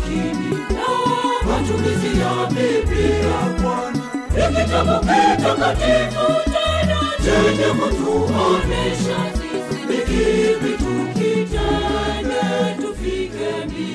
makini na matumizi ya Biblia, ni kitabu kitakatifu tena chenye kutuonesha sisi ni kipi tukitende tufike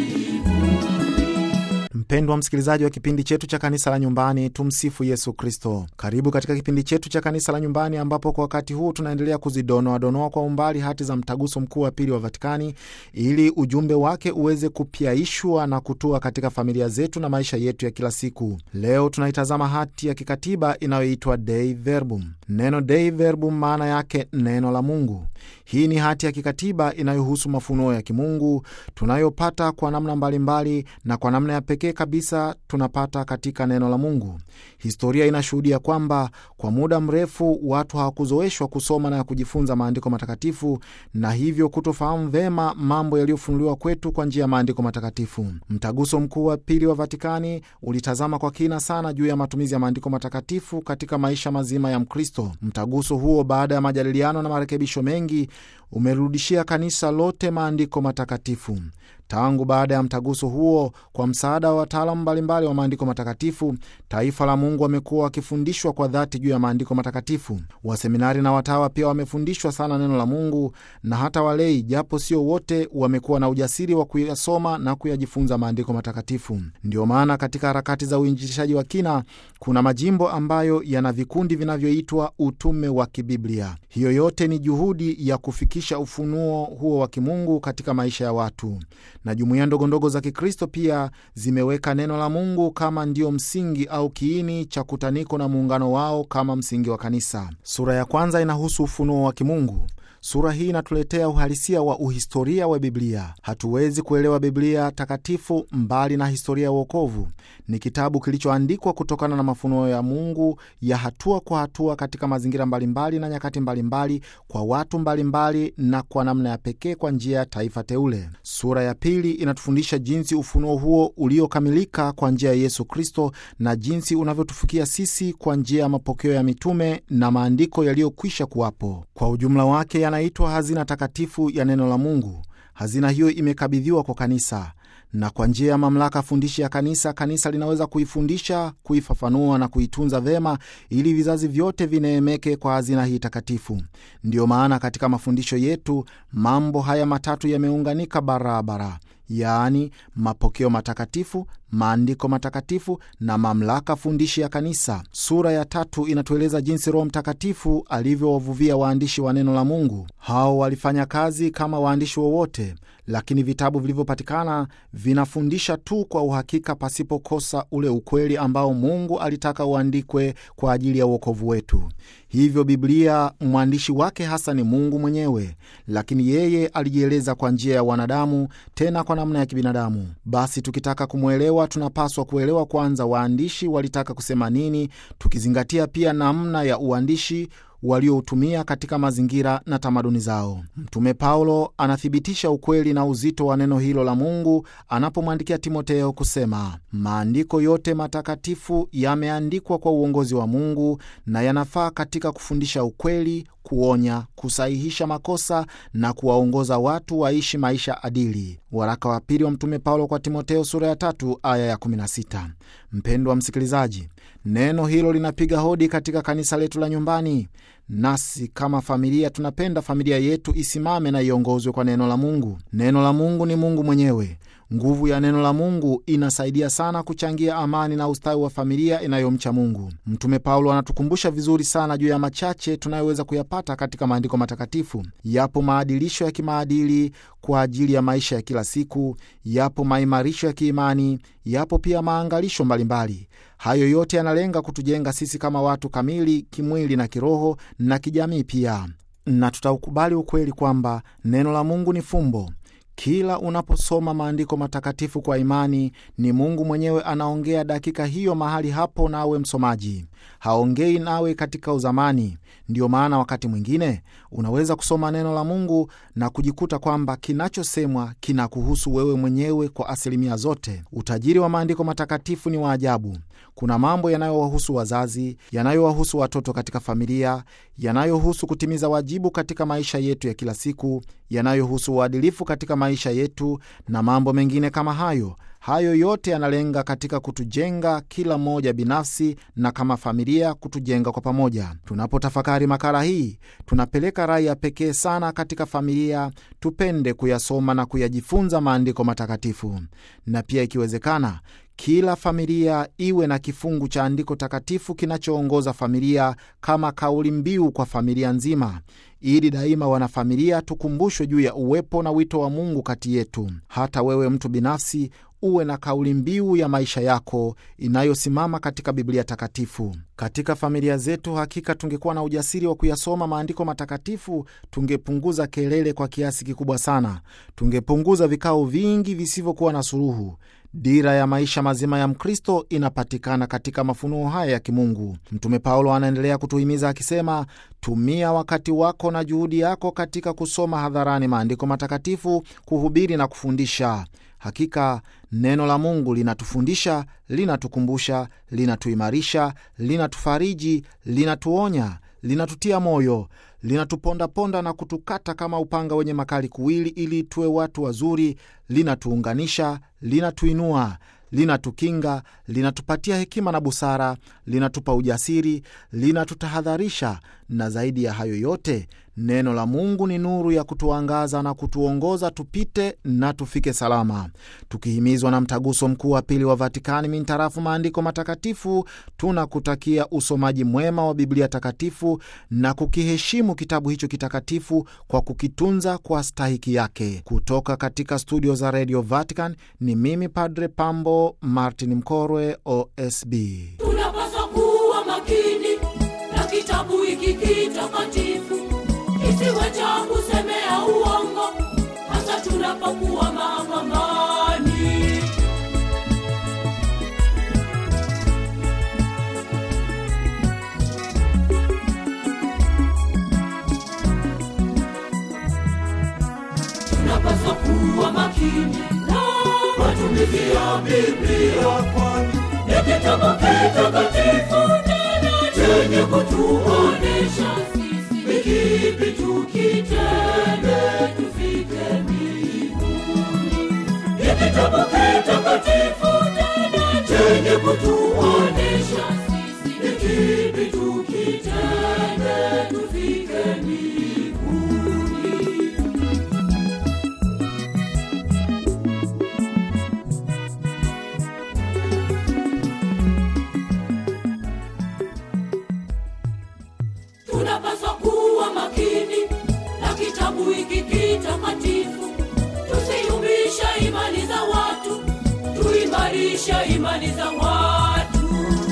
mbinguni. Mpendwa msikilizaji wa kipindi chetu cha kanisa la nyumbani, tumsifu Yesu Kristo. Karibu katika kipindi chetu cha kanisa la nyumbani, ambapo kwa wakati huu tunaendelea kuzidonoadonoa kwa umbali hati za mtaguso mkuu wa pili wa Vatikani ili ujumbe wake uweze kupyaishwa na kutua katika familia zetu na maisha yetu ya kila siku. Leo tunaitazama hati ya kikatiba inayoitwa Dei Verbum. Neno Dei Verbum maana yake neno la Mungu. Hii ni hati ya kikatiba inayohusu mafunuo ya kimungu tunayopata kwa namna mbalimbali mbali, na kwa namna ya pekee kabisa tunapata katika neno la Mungu. Historia inashuhudia kwamba kwa muda mrefu watu hawakuzoeshwa kusoma na kujifunza maandiko matakatifu na hivyo kutofahamu vema mambo yaliyofunuliwa kwetu kwa njia ya maandiko matakatifu. Mtaguso mkuu wa pili wa Vatikani ulitazama kwa kina sana juu ya matumizi ya maandiko matakatifu katika maisha mazima ya Mkristo. Mtaguso huo baada ya majadiliano na marekebisho mengi umerudishia kanisa lote maandiko matakatifu. Tangu baada ya mtaguso huo, kwa msaada wa wataalamu mbalimbali wa maandiko matakatifu, taifa la Mungu wamekuwa wakifundishwa kwa dhati juu ya maandiko matakatifu. Waseminari na watawa pia wamefundishwa sana neno la Mungu, na hata walei, japo sio wote, wamekuwa na ujasiri wa kuyasoma na kuyajifunza maandiko matakatifu. Ndio maana katika harakati za uinjilishaji wa kina kuna majimbo ambayo yana vikundi vinavyoitwa utume wa kibiblia. Hiyo yote ni juhudi ya kufikisha ufunuo huo wa kimungu katika maisha ya watu na jumuiya ndogondogo za Kikristo pia zimeweka neno la Mungu kama ndio msingi au kiini cha kutaniko na muungano wao kama msingi wa kanisa. Sura ya kwanza inahusu ufunuo wa kimungu. Sura hii inatuletea uhalisia wa uhistoria wa Biblia. Hatuwezi kuelewa Biblia takatifu mbali na historia ya uokovu. Ni kitabu kilichoandikwa kutokana na mafunuo ya Mungu ya hatua kwa hatua katika mazingira mbalimbali na nyakati mbalimbali, kwa watu mbalimbali na kwa namna ya pekee kwa njia ya taifa teule. Sura ya pili inatufundisha jinsi ufunuo huo uliokamilika kwa njia ya Yesu Kristo na jinsi unavyotufikia sisi kwa njia ya mapokeo ya mitume na maandiko yaliyokwisha kuwapo. Kwa ujumla wake yanaitwa hazina takatifu ya neno la Mungu. Hazina hiyo imekabidhiwa kwa kanisa na kwa njia ya mamlaka fundishi ya kanisa, kanisa linaweza kuifundisha, kuifafanua na kuitunza vema, ili vizazi vyote vineemeke kwa hazina hii takatifu. Ndiyo maana katika mafundisho yetu mambo haya matatu yameunganika barabara, yaani mapokeo matakatifu, maandiko matakatifu na mamlaka fundishi ya kanisa. Sura ya tatu inatueleza jinsi Roho Mtakatifu alivyowavuvia waandishi wa neno la Mungu. Hao walifanya kazi kama waandishi wowote, lakini vitabu vilivyopatikana vinafundisha tu kwa uhakika, pasipokosa ule ukweli ambao Mungu alitaka uandikwe kwa ajili ya uokovu wetu. Hivyo Biblia mwandishi wake hasa ni Mungu mwenyewe, lakini yeye alijieleza kwa njia ya wanadamu, tena kwa namna ya kibinadamu. Basi tukitaka kumwelewa, tunapaswa kuelewa kwanza waandishi walitaka kusema nini, tukizingatia pia namna ya uandishi walioutumia katika mazingira na tamaduni zao. Mtume Paulo anathibitisha ukweli na uzito wa neno hilo la Mungu anapomwandikia Timoteo kusema, maandiko yote matakatifu yameandikwa kwa uongozi wa Mungu na yanafaa katika kufundisha ukweli, kuonya, kusahihisha makosa na kuwaongoza watu waishi maisha adili. Waraka wa pili wa Mtume Paulo kwa Timoteo sura ya tatu aya ya 16. Mpendwa msikilizaji, neno hilo linapiga hodi katika kanisa letu la nyumbani. Nasi kama familia tunapenda familia yetu isimame na iongozwe kwa neno la Mungu. Neno la Mungu ni Mungu mwenyewe. Nguvu ya neno la Mungu inasaidia sana kuchangia amani na ustawi wa familia inayomcha Mungu. Mtume Paulo anatukumbusha vizuri sana juu ya machache tunayoweza kuyapata katika maandiko matakatifu. Yapo maadilisho ya kimaadili kwa ajili ya maisha ya kila siku, yapo maimarisho ya kiimani, yapo pia maangalisho mbalimbali. Hayo yote yanalenga kutujenga sisi kama watu kamili kimwili na kiroho na kijamii pia, na tutaukubali ukweli kwamba neno la Mungu ni fumbo. Kila unaposoma maandiko matakatifu kwa imani, ni Mungu mwenyewe anaongea dakika hiyo mahali hapo, nawe msomaji haongei nawe katika uzamani. Ndiyo maana wakati mwingine unaweza kusoma neno la Mungu na kujikuta kwamba kinachosemwa kinakuhusu wewe mwenyewe kwa asilimia zote. Utajiri wa maandiko matakatifu ni wa ajabu. Kuna mambo yanayowahusu wazazi, yanayowahusu watoto katika familia, yanayohusu kutimiza wajibu katika maisha yetu ya kila siku, yanayohusu uadilifu katika maisha yetu na mambo mengine kama hayo. Hayo yote yanalenga katika kutujenga kila mmoja binafsi na kama familia, kutujenga kwa pamoja. Tunapotafakari makala hii, tunapeleka rai ya pekee sana katika familia, tupende kuyasoma na kuyajifunza maandiko matakatifu, na pia ikiwezekana kila familia iwe na kifungu cha andiko takatifu kinachoongoza familia kama kauli mbiu kwa familia nzima, ili daima wanafamilia tukumbushwe juu ya uwepo na wito wa Mungu kati yetu. Hata wewe mtu binafsi uwe na kauli mbiu ya maisha yako inayosimama katika Biblia takatifu. Katika familia zetu, hakika tungekuwa na ujasiri wa kuyasoma maandiko matakatifu, tungepunguza kelele kwa kiasi kikubwa sana, tungepunguza vikao vingi visivyokuwa na suluhu. Dira ya maisha mazima ya Mkristo inapatikana katika mafunuo haya ya kimungu. Mtume Paulo anaendelea kutuhimiza akisema, tumia wakati wako na juhudi yako katika kusoma hadharani maandiko matakatifu, kuhubiri na kufundisha. Hakika neno la Mungu linatufundisha, linatukumbusha, linatuimarisha, linatufariji, linatuonya, linatutia moyo, linatupondaponda na kutukata kama upanga wenye makali kuwili, ili tuwe watu wazuri, linatuunganisha, linatuinua linatukinga, linatupatia hekima na busara, linatupa ujasiri, linatutahadharisha, na zaidi ya hayo yote, neno la Mungu ni nuru ya kutuangaza na kutuongoza tupite na tufike salama. Tukihimizwa na Mtaguso Mkuu wa Pili wa Vatikani mintarafu maandiko matakatifu, tunakutakia usomaji mwema wa Biblia takatifu na kukiheshimu kitabu hicho kitakatifu kwa kukitunza kwa stahiki yake. Kutoka katika studio za Radio Vatican ni mimi Padre Pambo Martin Mkorwe, OSB. tunapaswa kuwa makini na kitabu hiki kitakatifu kisiwe cha kusemea uongo hasa tunapokuwa mahakamani tunapaswa kuwa makini na matumizi ya biblia kwani ni kitabu kitakatifu tena chenye kutuonesha sisi ni kipi tukitende tufike mbinguni ni kitabu kitakatifu tena chenye kutuonesha sisi ni kipi tukitende tufike mbinguni tunapaswa kuwa makini na kitabu hiki kitakatifu tusiyumbishe imani za watu tuimarishe imani za watu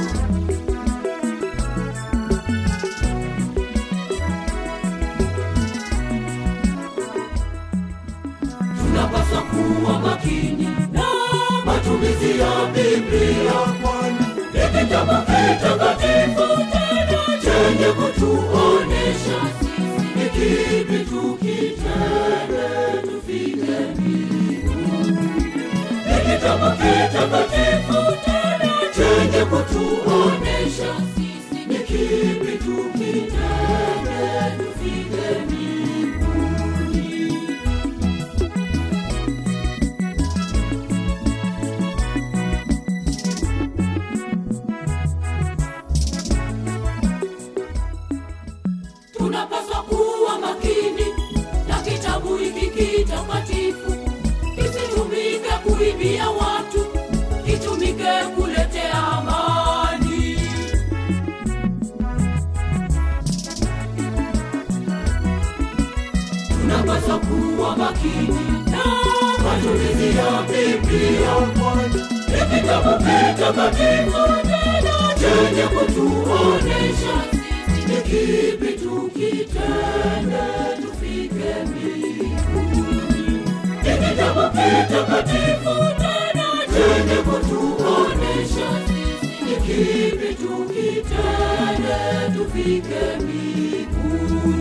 tunapaswa kuwa makini na matumizi ya biblia kwani ni kitabu kitakatifu tena chenye kutuonesha sisi ni kipi tukitende tufike mbinguni ni kitabu kitakatifu tena chenye kutuonesha sisi ni kipi tukitende tufike mbinguni tunapaswa kuwa makini na kitabu hiki kitakatifu kisitumike kuibia watu kitumike kuletea amani tunapaswa kuwa makini na matumizi ya biblia kwani ni kitabu kitakatifu tena chenye kutuonesha sisi ni kipi tukitende tufike mbinguni ni kitabu kitakatifu tena chenye kutuonesha sisi ni kipi tukitende tufike mbinguni